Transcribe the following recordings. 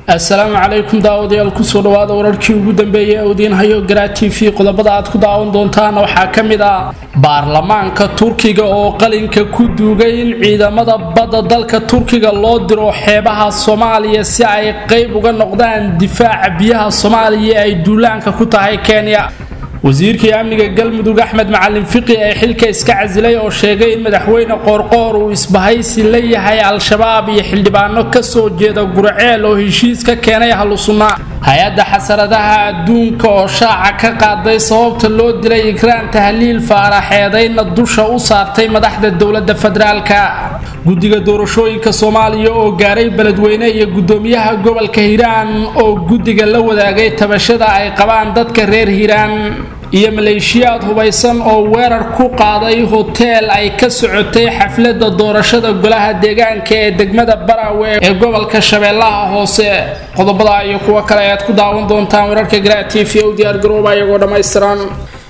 assalaamu calaykum daawadayaal kusoo dhawaada wararkii ugu dambeeyay ee udiin hayo garaa t v qodobada aad ku daawan doontaan waxaa ka mid ah baarlamaanka turkiga oo qalinka ku duugay in ciidamada badda dalka turkiga loo diro xeebaha soomaaliya si ay qayb uga noqdaan difaaca biyaha soomaaliya ay duulaanka ku tahay kenya wasiirkii amniga galmudug axmed macalin fiqi ee xilka iska casilay oo sheegay in madaxweyne qoorqoor uu isbahaysi la yahay al-shabaab iyo xildhibaano kasoo jeeda gurceel oo heshiis ka keenay ahlusunna hay-adda xasaradaha adduunka oo shaaca ka qaaday sababta loo dilay ikraan tahliil faaraxeedayna dusha u saartay madaxda dowladda federaalka guddiga doorashooyinka soomaaliya oo gaaray beledweyne iyo guddoomiyaha gobolka hiiraan oo guddiga la wadaagay tabashada ay qabaan dadka reer hiiraan iyo maleeshiyaad hubaysan oo weerar ku qaaday hoteel ay ka socotay xafladda doorashada golaha deegaanka ee degmada baraawe ee gobolka shabeellaha hoose qodobada iyo kuwo kale ayaad ku daawan doontaan wararka garaa t v u diyaargarooba iyagoo dhammaystiran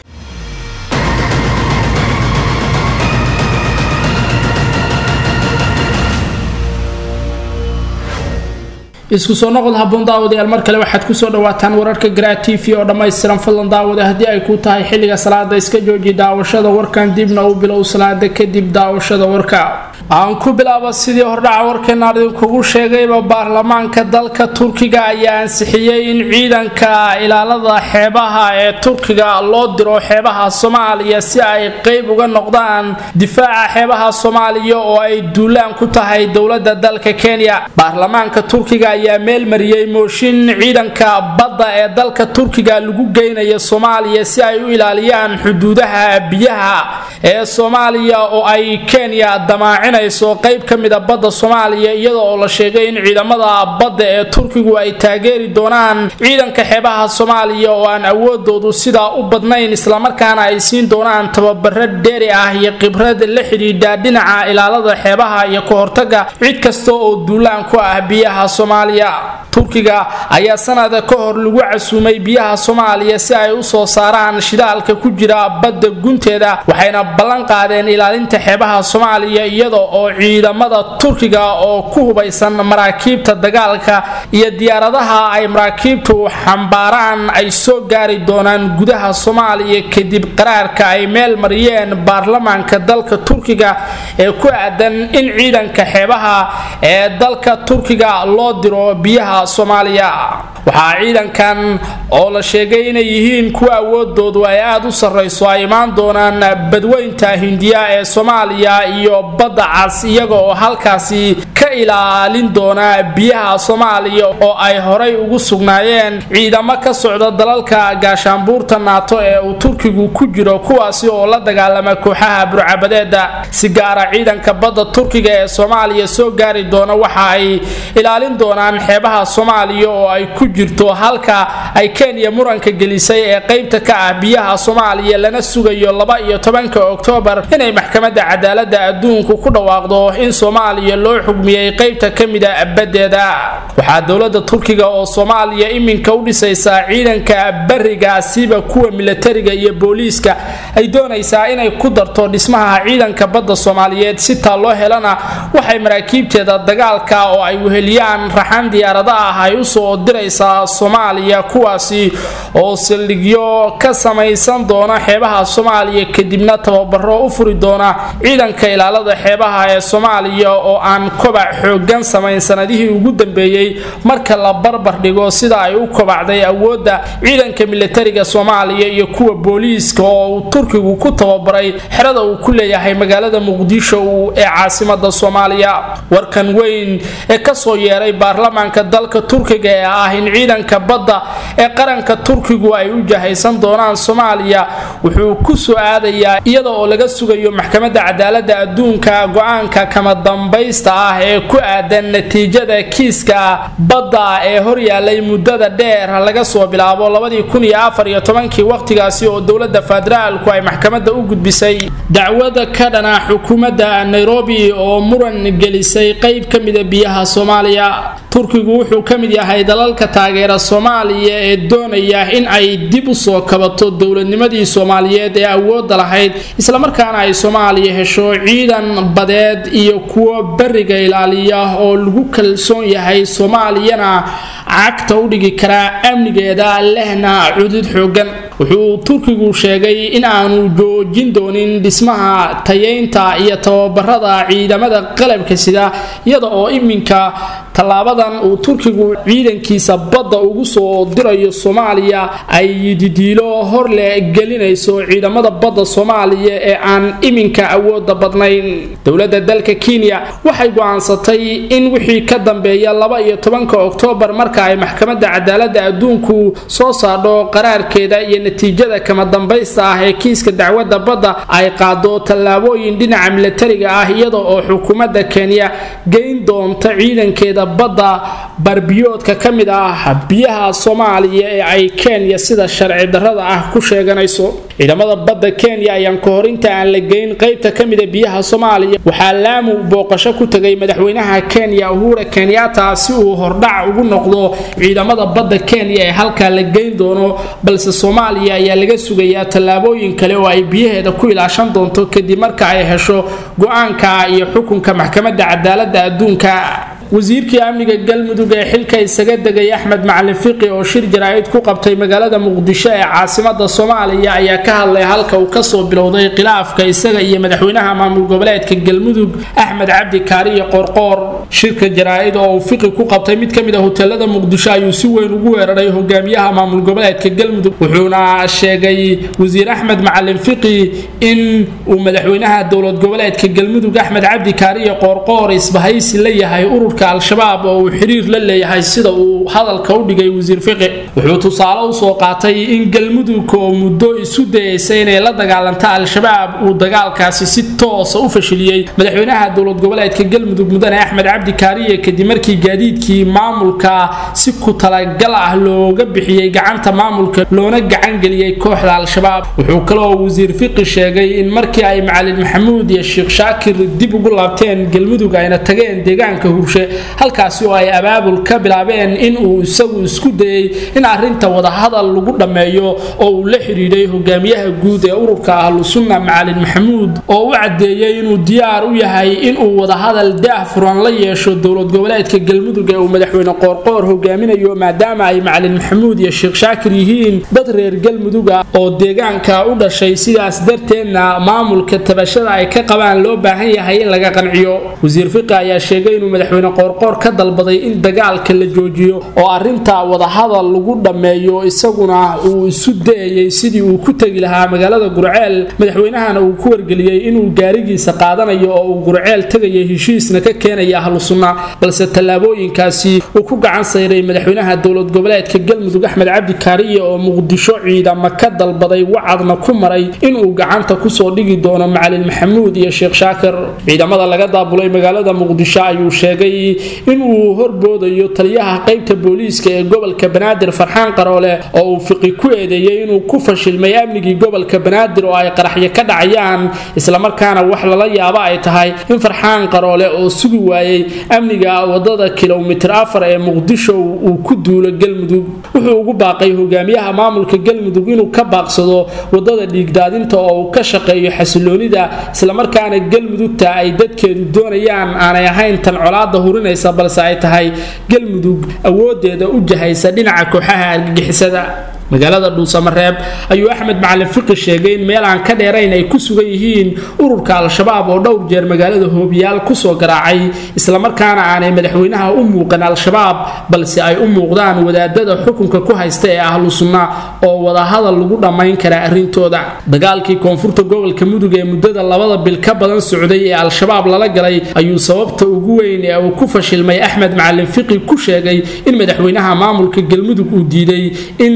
isku soo noqod haboon daawadayaal mar kale waxaad kusoo dhawaataan wararka garaa t v oo dhammaystiran fadlan daawada haddii ay ku tahay xilliga salaada iska jooji daawashada warkan dibna u bilow salaada kadib daawashada warka aan ku bilaaba sidii hordhaca warkeenaan idinkugu sheegayba baarlamaanka dalka turkiga ayaa ansixiyey in ciidanka ilaalada xeebaha ee turkiga loo diro xeebaha soomaaliya si ay qeyb uga noqdaan difaaca xeebaha soomaaliya oo ay duulaan ku tahay dowlada dalka kenya baarlamaanka turkiga ayaa meel mariyey mooshin ciidanka badda ee dalka turkiga lagu geynaya soomaaliya si ay u ilaaliyaan xuduudaha biyaha ee soomaaliya oo ay kenya damaacin qayb ka mida badda soomaaliya iyada oo la sheegay in ciidamada badda ee turkigu ay taageeri doonaan ciidanka xeebaha soomaaliya oo aan awoodoodu sidaa u badnayn islamarkaana ay siin doonaan tababaro dheeri ah iyo khibrad la xidhiidha dhinaca ilaalada xeebaha iyo ka hortaga cid kasta oo duulaan ku ah biyaha soomaaliya turkiga ayaa sanada ka hor lagu casuumay biyaha soomaaliya si ay u soo saaraan shidaalka ku jira badda gunteeda waxayna ballan qaadeen ilaalinta xeebaha soomaaliya iyada oo ciidamada turkiga oo ku hubaysan maraakiibta dagaalka iyo diyaaradaha ay maraakiibtu xambaaraan ay soo gaari doonaan gudaha soomaaliya kadib qaraarka ay meel mariyeen baarlamaanka dalka turkiga ee ku aadan in ciidanka xeebaha ee dalka turkiga loo diro biyaha soomaaliya waxaa ciidankan oo la sheegay inay yihiin kuwa awoodoodu ay aada u sarrayso ay imaan doonaan badweynta hindiya ee soomaaliya iyo badda cas iyaga oo halkaasi ka ilaalin doona biyaha soomaaliya oo ay horay ugu sugnaayeen ciidamo ka socda dalalka gaashaanbuurta naato ee uu turkigu ku jiro kuwaasi oo la dagaalama kooxaha burcabadeeda si gaara ciidanka badda turkiga ee soomaaliya soo gaari doona waxa ay ilaalin doonaan xeebaha soomaaliya oo ay ku jirto halka ay kenya muranka gelisay ee qaybta ka ah biyaha soomaaliya lana sugayo laba iyo tobanka oktoobar inay maxkamadda cadaalada adduunku ku dhawaaqdo in soomaaliya loo xugmiyey qaybta ka mida badeeda waxaa dowlada turkiga oo soomaaliya iminka u dhisaysaa ciidanka barigaasiba kuwa milatariga iyo booliiska ay doonaysaa inay ku darto dhismaha ciidanka badda soomaaliyeed si taa loo helana waxay maraakiibteeda dagaalka oo ay weheliyaan raxan diyaarada ah ay usoo diraysaa soomaaliya kuwaasi oo saldhigyo ka samaysan doona xeebaha soomaaliya kadibna tababaro u furi doona ciidanka ilaalada xeebaha ee soomaaliya oo aan kobac xoogan samayn sanadihii ugu dambeeyey marka la barbar dhigo sida ay u kobacday awoodda ciidanka milatariga soomaaliya iyo kuwa booliiska oo uu turkigu ku tababaray xerada uu ku leeyahay magaalada muqdisho ee caasimada soomaaliya warkan weyn ee kasoo yeeray baarlamaanka dalka turkiga ee ah in ciidanka badda ee qaranka turkigu ay u jahaysan doonaan soomaaliya wuxuu ku soo aadayaa iyada oo laga sugayo maxkamadda cadaalada adduunka go-aanka kama dambaysta ah ee ku aadan natiijada kiiska badda ee horyaalay muddada dheer laga soo bilaabo labadii kun iyo afar iyo tobankii wakhtigaasi oo dowladda federaalku ay maxkamadda u gudbisay dacwada ka dhana xukuumadda nairobi oo muran gelisay qayb ka mida biyaha soomaaliya turkigu wuxuu ka mid yahay dalalka taageera soomaaliya ee doonaya in ay dib u soo kabato dowladnimadii soomaaliyeed ee awoodda lahayd islamarkaana ay soomaaliya hesho ciidan badeed iyo kuwo beriga ilaaliya oo lagu kalsoon yahay soomaaliyana cagta u dhigi karaa amnigeeda lehna cudud xoogan wuxuu turkigu sheegay in aanu joojin doonin dhismaha tayeynta iyo tababarada ciidamada qalabka sida iyada oo iminka tallaabadan uu turkigu ciidankiisa badda ugu soo dirayo soomaaliya ay didiilo horle gelinayso ciidamada badda soomaaliya ee aan iminka awooda badnayn dowladda dalka kenya waxay go-aansatay in wixii ka dambeeya laba iyo tobanka oktoobar marka ay maxkamadda cadaaladda adduunku soo saadho qaraarkeeda iyo natiijada kama dambaysta ah ee kiiska dacwadda badda ay qaado tallaabooyin dhinaca milatariga ah iyada oo xukuumadda kenya geyn doonta ciidankeeda badda barbiyoodka ka mid ah biyaha soomaaliya ee ay kenya sida sharci darrada ah ku sheeganayso ciidamada badda kenya ayaan ka hor inta aan la geyn qaybta ka mida biyaha soomaaliya waxaa laamu booqasho ku tegay madaxweynaha kenya uhura kenyatta si uu hordhac ugu noqdo ciidamada badda kenya ee halkaa la geyn doono balse soomaaliya ayaa laga sugayaa tallaabooyin kale oo ay biyaheeda ku ilaashan doonto kadib marka ay hesho go-aanka iyo xukunka maxkamadda cadaaladda adduunka wasiirkii amniga galmudug ee xilka isaga degay axmed macalin fiqi oo shir jaraa'id ku qabtay magaalada muqdisho ee caasimada soomaaliya ayaa ka hadlay halka uu kasoo bilowday khilaafka isaga iyo madaxweynaha maamul goboleedka galmudug axmed cabdi kaariyo qorqoor shirka jaraa'id oo uu fiqi ku qabtay mid ka mid a hoteelada muqdisho ayuu si weyn ugu weeraray hogaamiyaha maamul goboleedka galmudug wuxuuna sheegay wasiir axmed macalin fiqi in uu madaxweynaha dowlad goboleedka galmudug axmed cabdi kaariyo qoorqoor isbahaysi la yahay urur al-shabaab oo uu xiriir la leeyahay sida uu hadalka u dhigay wasiir fiqi wuxuu tusaale usoo qaatay in galmudug oo muddo isu dayeysa inay la dagaalanta al-shabaab uu dagaalkaasi si toosa u fashiliyey madaxweynaha dowlad goboleedka galmudug mudane axmed cabdi kaariye kadib markii gaadiidkii maamulka si ku talagal ah looga bixiyey gacanta maamulka loona gacangeliyey kooxda al-shabaab wuxuu kaloo wasiir fiqi sheegay in markii ay macalin maxamuud iyo sheekh shaakir dib ugu laabteen galmudug ayna tageen deegaanka hurshe halkaasi oo ay abaabul ka bilaabeen in uu isagu isku dayey in arinta wadahadal lagu dhammeeyo oo uu la xidhiidhay hogaamiyaha guud ee ururka ahlu sunna macalin maxamuud oo u caddeeyey inuu diyaar u yahay inuu wadahadal daah furan la yeesho dowlad goboleedka galmudug ee uu madaxweyne qoorqoor hogaaminayo maadaama ay macalin maxamuud iyo sheekh shaakir yihiin dad reer galmudug ah oo deegaanka u dhashay sidaas darteedna maamulka tabashada ay ka qabaan loo baahan yahay in laga qanciyo wasiir fiqi ayaa sheegay inuu madaxweyne qoorqoor ka dalbaday in dagaalka la joojiyo oo arinta wadahadal lagu dhammeeyo isaguna uu isu dayayay sidii uu ku tegi lahaa magaalada gurceel madaxweynahana uu ku wargeliyey inuu gaarigiisa qaadanayo oo uu gurceel tegaya heshiisna ka keenaya ahlu sunna balse tallaabooyinkaasi uu ku gacan sayray madaxweynaha dowlad goboleedka galmudug axmed cabdi kaariye oo muqdisho ciidama ka dalbaday wacadna ku maray inuu gacanta kusoo dhigi doono macalin maxamuud iyo sheekh shaakir ciidamada laga daabulay magaalada muqdisho ayuu sheegay inuu horboodayo taliyaha qaybta booliiska ee gobolka banaadir farxaan qaroole oo uu fiqi ku eedeeyey inuu ku fashilmay amnigii gobolka banaadir oo ay qaraxyo ka dhacayaan islamarkaana wax lala yaabo ay tahay in farxaan qaroole oo sugi waayey amniga wadada kilomitir afar ee muqdisho uu ku duulo galmudug wuxuu ugu baaqay hogaamiyaha maamulka galmudug inuu ka baaqsado wadada dhiigdaadinta oo uu ka shaqeeyo xasiloonida islamarkaana galmudugta ay dadkeedu doonayaan aanay ahayn tan colaada hurinaysa balse ay tahay galmudug awoodeeda u jahaysa dhinaca kooxaha argagixisada magaalada dhuusamareeb ayuu axmed macalin fiqi sheegay in meel aan ka dheerayn ay ku sugan yihiin ururka al-shabaab oo dhowr jeer magaalada hoobiyaal kusoo garaacay islamarkaana aanay madaxweynaha u muuqan al-shabaab balse ay u muuqdaan wadaadada xukunka ku haysta ee ahlu sunna oo wadahadal lagu dhammayn kara arrintooda dagaalkii koonfurta gobolka mudug ee muddada labada bil ka badan socday ee al-shabaab lala galay ayuu sababta ugu weyn ee uu ku fashilmay axmed macalin fiqi ku sheegay in madaxweynaha maamulka galmudug uu diiday in dagaal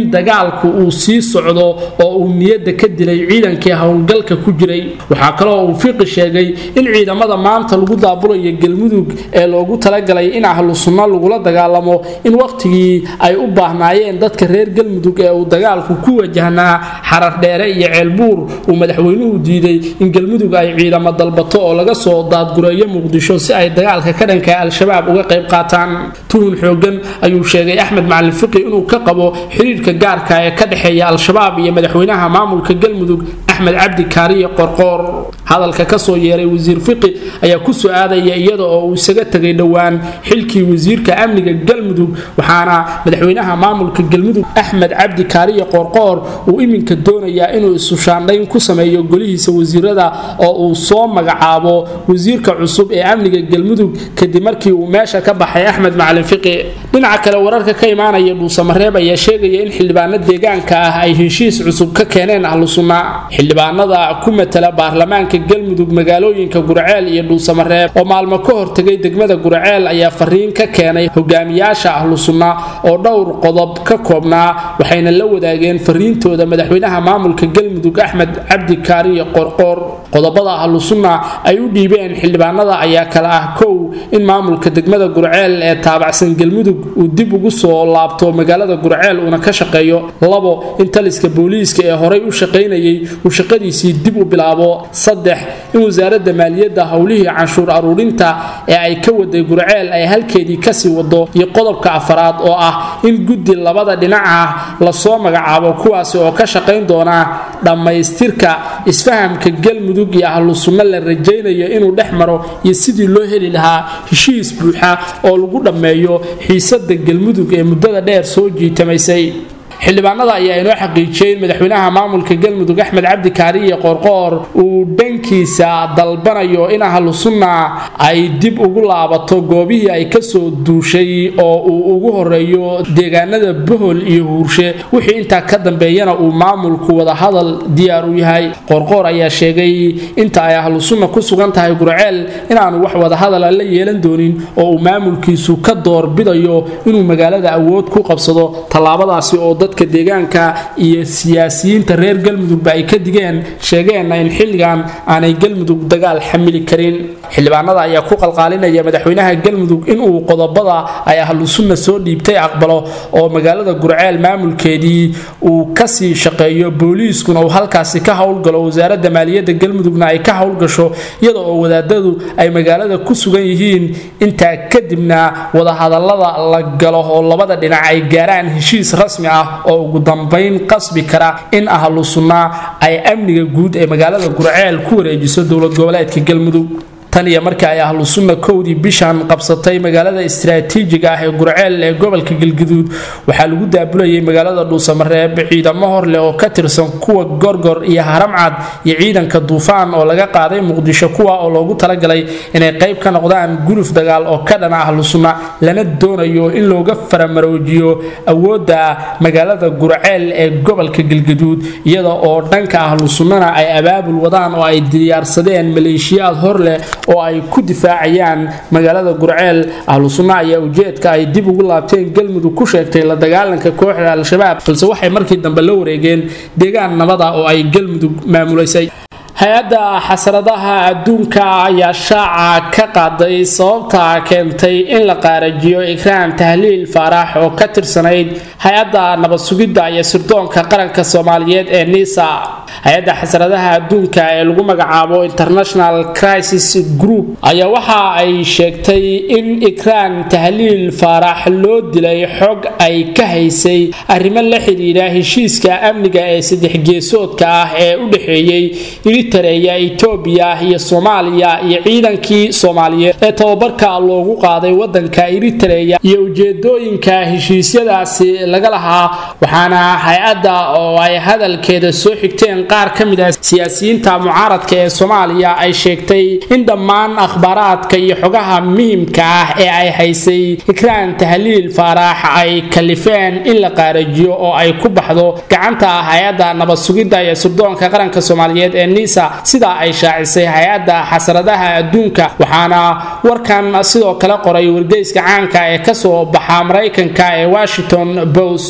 dagaalku uu sii socdo oo uu niyadda ka dilay ciidankii howlgalka ku jiray waxaa kaloo uu fiqi sheegay in ciidamada maanta lagu daabulayo galmudug ee loogu talagalay in ahlu sunno lagula dagaalamo in wakhtigii ay u baahnaayeen dadka reer galmudug ee uu dagaalku ku wajahnaa xarar dheere iyo ceelbuur uu madaxweynuhu diiday in galmudug ay ciidamo dalbato oo laga soo daadgureeyo muqdisho si ay dagaalka ka dhanka al-shabaab uga qayb qaataan tuhun xoogan ayuu sheegay axmed macalin fiqi inuu ka qabo xiriirka gaarka ee ka dhexeeya al-shabaab iyo madaxweynaha maamulka galmudug axmed cabdi kaariye qorqoor hadalka kasoo yeeray wasiir fiqi ayaa ku soo aadaya iyada oo uu isaga tegay dhowaan xilkii wasiirka amniga galmudug waxaana madaxweynaha maamulka galmudug axmed cabdi kaariye qoorqoor uu iminka doonayaa inuu isushaandhayn ku sameeyo golihiisa wasiirada oo uu soo magacaabo wasiirka cusub ee amniga galmudug kadib markii uu meesha ka baxay axmed macalin fiqi dhinaca kale wararka ka imaanaya dhuusamareeb ayaa sheegaya in xildhibaano deegaanka ah ay heshiis cusub ka keeneen ahlu sunna xildhibaanada ku matala baarlamaanka galmudug magaalooyinka gurceel iyo dhuusamareeb oo maalmo ka hortegay degmada gurceel ayaa fariin ka keenay hogaamiyaasha ahlu sunna oo dhowr qodob ka koobnaa waxayna la wadaageen fariintooda madaxweynaha maamulka galmudug axmed cabdi kaariye qorqoor qodobada ahlu sunna ay u dhiibeen xildhibaanada ayaa kale ah kow in maamulka degmada gurceel ee taabacsan galmudug uu dib ugu soo laabto magaalada gurceel uuna ka shaqeeyo labo in taliska booliiska ee horay u shaqaynayay uu shaqadiisii dib u bilaabo saddex in wasaaradda maaliyadda howlihii canshuur aruurinta ee ay ka waday gurceel ay halkeedii kasii wado iyo qodobka afaraad oo ah in guddi labada dhinac ah lasoo magacaabo kuwaasi oo ka shaqayn doona dhammaystirka isfahamka galmudug iyo ahlu sunno la rajaynayo inuu dhex maro iyo sidii loo heli lahaa heshiis buuxa oo lagu dhammeeyo xiisada galmudug ee muddada dheer soo jiitamaysay xildhibaanada ayaa inoo xaqiijiyey in madaxweynaha maamulka galmudug axmed cabdi kaariye qoorqoor uu dhankiisa dalbanayo in ahlu sunna ay dib ugu laabato goobihii ay kasoo duushay oo uu ugu horeeyo deegaanada bohol iyo huurshe wixii intaa ka dambeeyana uu maamulku wadahadal diyaar u yahay qoorqoor ayaa sheegay inta ay ahlu sunna ku sugan tahay gurceel inaanu wax wadahadala la yeelan doonin oo uu maamulkiisu ka doorbidayo inuu magaalada awood ku qabsado tallaabadaasi oo dadka deegaanka iyo siyaasiyiinta reer galmudugba ay ka digeen sheegeenna in xilligan aanay galmudug dagaal xamili karin xildhibaanada ayaa ku qalqaalinaya madaxweynaha galmudug inuu qodobada ay ahlu sunna soo dhiibtay aqbalo oo magaalada gurceel maamulkeedii uu kasii shaqeeyo booliiskuna uu halkaasi ka howlgalo wasaaradda maaliyadda galmudugna ay ka howlgasho iyada oo wadaadadu ay magaalada ku sugan yihiin intaa kadibna wadahadalada la galo oo labada dhinac ay gaaraan heshiis rasmi ah oo ugu dambayn qasbi kara in ahlu sunna ay amniga guud ee magaalada gurceel ku wareejiso dowlad goboleedka galmudug tan iyo markii ay ahlu sunna kowdii bishan qabsatay magaalada istaraatiijiga ah ee gurceel ee gobolka galguduud waxaa lagu daabulayay magaalada dhuusamareeb ciidamo hor leh oo ka tirsan kuwa gorgor iyo haramcad iyo ciidanka duufaan oo laga qaaday muqdisho kuwa oo loogu talagalay inay qayb ka noqdaan guluf dagaal oo ka dhana ahlu sunna lana doonayo in looga faramaroojiyo awoodda magaalada gurceel ee gobolka galguduud iyada oo dhanka ahlu sunnana ay abaabul wadaan oo ay diyaarsadeen maleeshiyaad hor leh oo ay ku difaacayaan magaalada gurceel ahlu sunna ayaa ujeedka ay dib ugu laabteen galmudug ku sheegtay la dagaalanka kooxda al-shabaab balse waxay markii dambe la wareegeen deegaan nabada oo ay galmudug maamulaysay hay-adda xasradaha adduunka ayaa shaaca ka qaaday sababta keentay in la qaarajiyo ikraan tahliil faarax oo ka tirsanayd hay-adda nabad sugidda iyo sirdoonka qaranka soomaaliyeed ee nisa hay-adda xasradaha adduunka ee lagu magacaabo international crisis group ayaa waxa ay sheegtay in ikraan tahliil faarax loo dilay xog ay ka haysay arrimo la xidhiidha heshiiska amniga ee saddex geesoodka ah ee u dhexeeyey eritareya etoobiya iyo soomaaliya iyo ciidankii soomaaliyeed ee tababarka loogu qaaday wadanka eritareya iyo ujeedooyinka heshiisyadaasi laga lahaa waxaana hay-adda oo ay hadalkeeda soo xigteen qaar ka mid ah siyaasiyiinta mucaaradka ee soomaaliya ay sheegtay in dhammaan akhbaaraadka iyo xogaha muhimka ah ee ay haysay ikraan tahliil faarax ay kalifeen in la qaarajiyo oo ay ku baxdo gacanta hay-adda nabad sugidda iyo sirdoonka qaranka soomaaliyeed ee nisa sidaa ay shaacisay hay-adda xasradaha adduunka waxaana warkan sidoo kale qoray wargeyska caanka ee kasoo baxa maraykanka ee washington post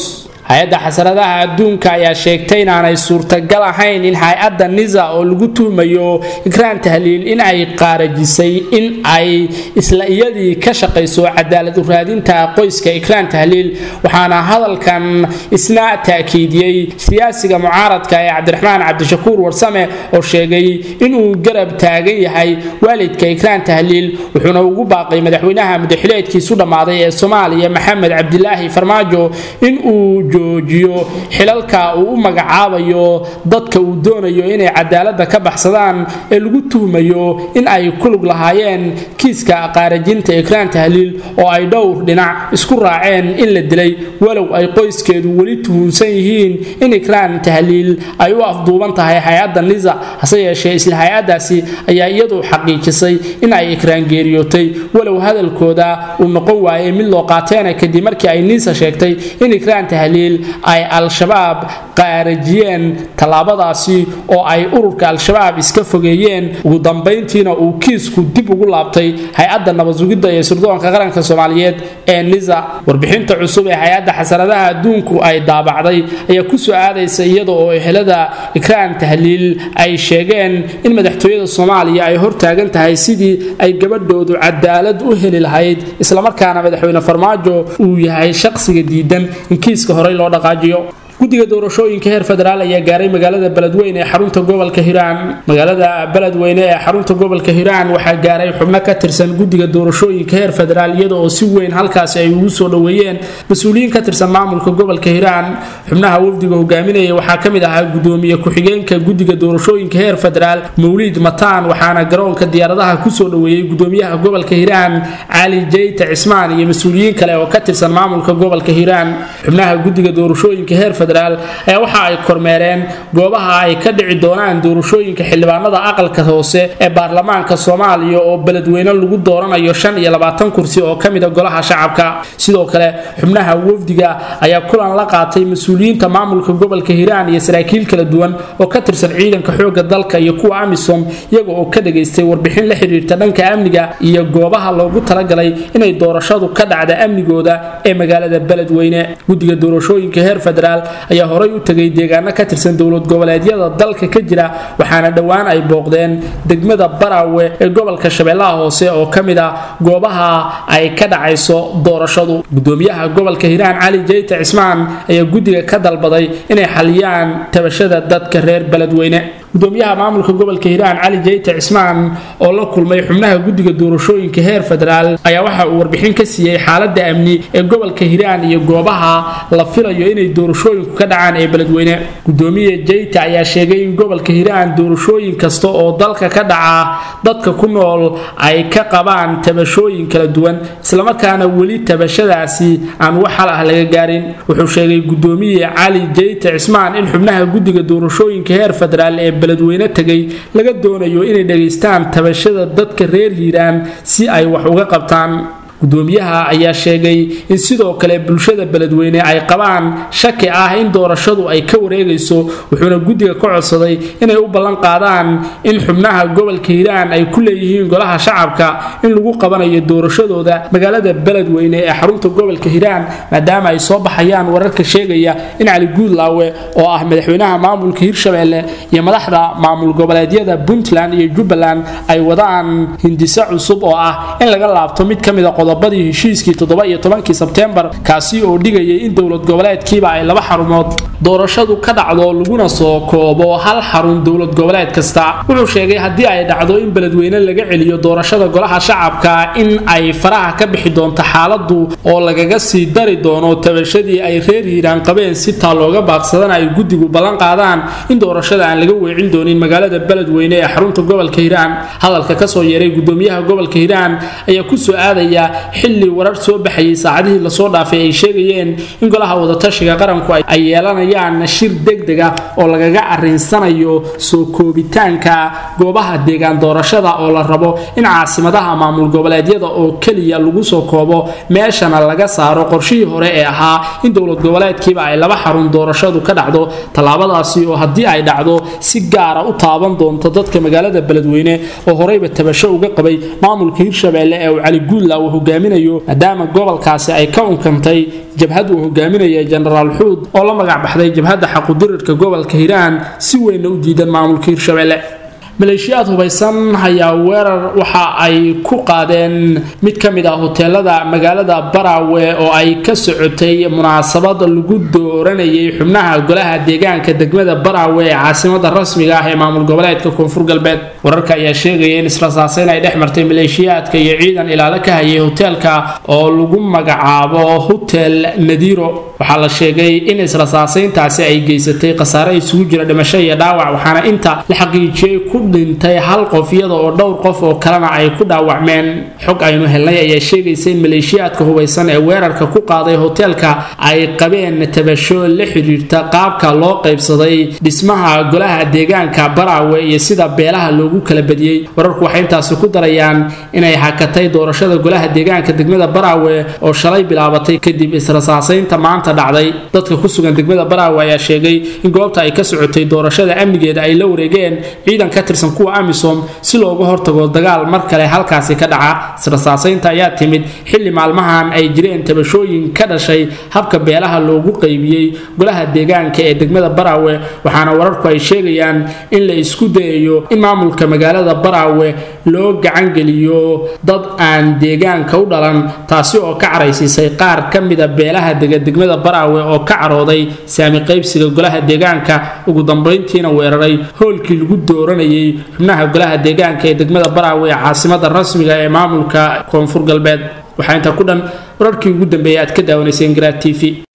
hay-adda xasaradaha adduunka ayaa sheegtay inaanay suurtagal ahayn in hay-adda nisa oo lagu tuhmayo ikraan tahliil in ay qaarajisay in ay isla iyadii ka shaqayso cadaalad u raadinta qoyska ikraan tahliil waxaana hadalkan isna taakiidiyey siyaasiga mucaaradka ee cabdiraxmaan cabdishakuur warsame oo sheegay inuu garab taagan yahay waalidka ikraan tahliil wuxuuna ugu baaqay madaxweynaha mudaxileedkiisu dhammaaday ee soomaaliya maxamed cabdilaahi farmaajo in uu joojiyo xilalka uu u magacaabayo dadka uu doonayo inay cadaaladda ka baxsadaan ee lagu tuhmayo in ay ku lug lahaayeen kiiska qaarajinta ikraan tahliil oo ay dhowr dhinac isku raaceen in la dilay walow ay qoyskeedu weli tuhunsan yihiin in ikraan tahliil ay u afduuban tahay hay-adda nisa hase yeeshee isla hay-addaasi ayaa iyadu xaqiijisay in ay ikraan geeriyootay walow hadalkooda uu noqon waayay mid loo qaateena kadib markii ay nisa sheegtay in ikraan tahliil ay al-shabaab qaarajiyeen tallaabadaasi oo ay ururka al-shabaab iska fogeeyeen ugu dambayntiina uu kiisku dib ugu laabtay hay-adda nabadsugidda ee sirdoonka qaranka soomaaliyeed ee nisa warbixinta cusub ee hay-adda xasaradaha adduunku ay daabacday ayaa kusoo aadaysa iyada oo ehelada ikraan tahliil ay sheegeen in madaxtooyada soomaaliya ay hortaagan tahay sidii ay gabadhoodu cadaalad u heli lahayd islamarkaana madaxweyne farmaajo uu yahay shaqsiga diidan in kiiska horey loo dhaqaajiyo guddiga doorashooyinka heer federaal ayaa gaaray magaalada beledweyne ee xarunta gobolka hiiraan magaalada beledweyne ee xarunta gobolka hiiraan waxaa gaaray xubno ka tirsan guddiga doorashooyinka heer federaal iyada oo si weyn halkaasi ay ugu soo dhoweeyeen mas-uuliyiin ka tirsan maamulka gobolka hiiraan xubnaha wafdiga hogaaminaya waxaa ka mid ahaa gudoomiye ku-xigeenka guddiga doorashooyinka heer federaal mawliid mataan waxaana garoonka diyaaradaha kusoo dhoweeyey gudoomiyaha gobolka hiiraan cali jeyta cismaan iyo mas-uuliyiin kale oo ka tirsan maamulka gobolka hiiraan xubnaha guddiga doorashooyinka heer federaal ayaa waxa ay kormeereen goobaha ay ka dhici doonaan doorashooyinka xildhibaanada aqalka hoose ee baarlamaanka soomaaliya oo beledweyne lagu dooranayo shan iyo labaatan kursi oo ka mida golaha shacabka sidoo kale xubnaha wafdiga ayaa kulan la qaatay mas-uuliyiinta maamulka gobolka hiiraan iyo saraakiil kala duwan oo ka tirsan ciidanka xooga dalka iyo kuwa amisom iyaga oo ka dhagaystay warbixin la xiriirta dhanka amniga iyo goobaha loogu talagalay inay doorashadu ka dhacda amnigooda ee magaalada beledweyne guddiga doorashooyinka heer federaal ayaa horay u tegay deegaano ka tirsan dowlad goboleedyada dalka ka jira waxaana dhowaan ay booqdeen degmada baraawe ee gobolka shabeellaha hoose oo ka mid ah goobaha ay ka dhacayso doorashadu gudoomiyaha gobolka hiiraan cali jeyta cismaan ayaa guddiga ka dalbaday inay xaliyaan tabashada dadka reer beledweyne gudoomiyaha maamulka gobolka hiiraan cali jeyta cismaan oo la kulmay xubnaha guddiga doorashooyinka heer federaal ayaa waxa uu warbixin ka siiyey xaalada amni ee gobolka hiiraan iyo goobaha la filayo inay doorashooyinku ka dhacaan ee beledweyne gudoomiye jeyta ayaa sheegay in gobolka hiiraan doorashooyin kasta oo dalka ka dhaca dadka ku nool ay ka qabaan tabashooyin kala duwan islamarkaana weli tabashadaasi aan wax hal ah laga gaarin wuxuu sheegay gudoomiye cali jeyta cismaan in xubnaha guddiga doorashooyinka heer federaal ee beledweyne tegay laga doonayo inay dhegaystaan tabashada dadka reer hiiraan si ay wax uga qabtaan gudoomiyaha ayaa sheegay in sidoo kale bulshada beledweyne ay qabaan shaki ah in doorashadu ay ka wareegayso wuxuuna guddiga ka codsaday inay u ballan qaadaan in xubnaha gobolka hiiraan ay ku leeyihiin golaha shacabka in lagu qabanayo doorashadooda magaalada beledweyne ee xarunta gobolka hiiraan maadaama ay soo baxayaan wararka sheegaya in cali guudlaawe oo ah madaxweynaha maamulka hirshabeelle iyo madaxda maamul goboleedyada puntland iyo jubbaland ay wadaan hindiso cusub oo ah in laga laabto mid ka mid a qodobadii heshiiskii toddoba iyo tobankii sebteembar kaasi oo dhigayay in dowlad goboleedkiiba ay laba xarumood doorashadu ka dhacdo laguna soo koobo hal xarun dowlad goboleed kasta wuxuu sheegay haddii ay dhacdo in beledweyne laga celiyo doorashada golaha shacabka in ay faraha ka bixi doonto xaaladu oo lagaga sii dari doono tabashadii ay reer hiiraan qabeen si taa looga baaqsadana ay guddigu ballan qaadaan in doorashada aan laga weecin doonin magaalada beledweyne ee xarunta gobolka hiiraan hadalka kasoo yeeray gudoomiyaha gobolka hiiraan ayaa kusoo aadaya xilli warar soo baxayay saacadihii lasoo dhaafay ay sheegayeen in golaha wadatashiga qaranku ay yeelanayaan shir degdeg ah oo lagaga arinsanayo soo koobitaanka goobaha deegaan doorashada oo la rabo in caasimadaha maamul goboleedyada oo keliya lagu soo koobo meeshana laga saaro qorshihii hore ee ahaa in dowlad goboleedkiiba ay laba xarun doorashadu ka dhacdo tallaabadaasi oo haddii ay dhacdo si gaara u taaban doonto dadka magaalada beledweyne oo horeyba tabasho uga qabay maamulka hirshabeelle ee uu cali guudla uu hogaaminayo maadaama gobolkaasi ay ka unkantay jabhad uu hogaaminaya jenaraal xuud oo la magac baxday jabhadda xaqudirirka gobolka hiiraan si weynna u diidan maamulka hirshabelle maleeshiyaad hubaysan ayaa weerar waxa ay ku qaadeen mid ka mid ah hoteelada magaalada baraawe oo ay ka socotay munaasabad lagu dooranayay xubnaha golaha deegaanka degmada baraawe ee caasimada rasmiga ah ee maamul goboleedka koonfur galbeed wararka ayaa sheegaya in israsaaseyn ay dhex martay maleeshiyaadka iyo ciidan ilaalo ka hayay hoteelka oo lagu magacaabo hotel nadiiro waxaa la sheegay in israsaaseyntaasi ay geysatay khasaare isugu jira dhimasho iyo dhaawac waxaana inta la xaqiijiyey ku dhintay hal qof iyada oo dhowr qof oo kalena ay ku dhaawacmeen xog aynu helnay ayaa sheegaysa in maleeshiyaadka hubaysan ee weerarka ku qaaday hoteelka ay qabeen tabasho la xiriirta qaabka loo qaybsaday dhismaha golaha deegaanka baraawe iyo sida beelaha loogu kala badiyey wararku waxay intaasi ku darayaan inay hakatay doorashada golaha deegaanka degmada baraawe oo shalay bilaabatay kadib israsaaseynta maanta dhacday dadka ku sugan degmada baraawe ayaa sheegay in goobta ay ka socotay doorashada amnigeeda ay la wareegeen ciidan ka tirsan kuwa amisom si looga hortago dagaal mar kale halkaasi ka dhaca israsaaseynta ayaa timid xilli maalmahan ay jireen tabashooyin ka dhashay habka beelaha loogu qaybiyey golaha deegaanka ee degmada baraawe waxaana wararku ay sheegayaan in la isku dayayo in maamulka magaalada baraawe loo gacangeliyo dad aan deegaanka u dhalan taasi oo ka caraysiisay qaar ka mida beelaha dega degmada baraawe oo ka carooday saami qaybsiga golaha deegaanka ugu dambayntiina weeraray hoolkii lagu dooranayay xubnaha golaha deegaanka ee degmada baraawe ee caasimada rasmiga ee maamulka koonfur galbeed waxaa intaa ku dhan wararkii ugu dambeeyay aad ka daawanayseen garaad t v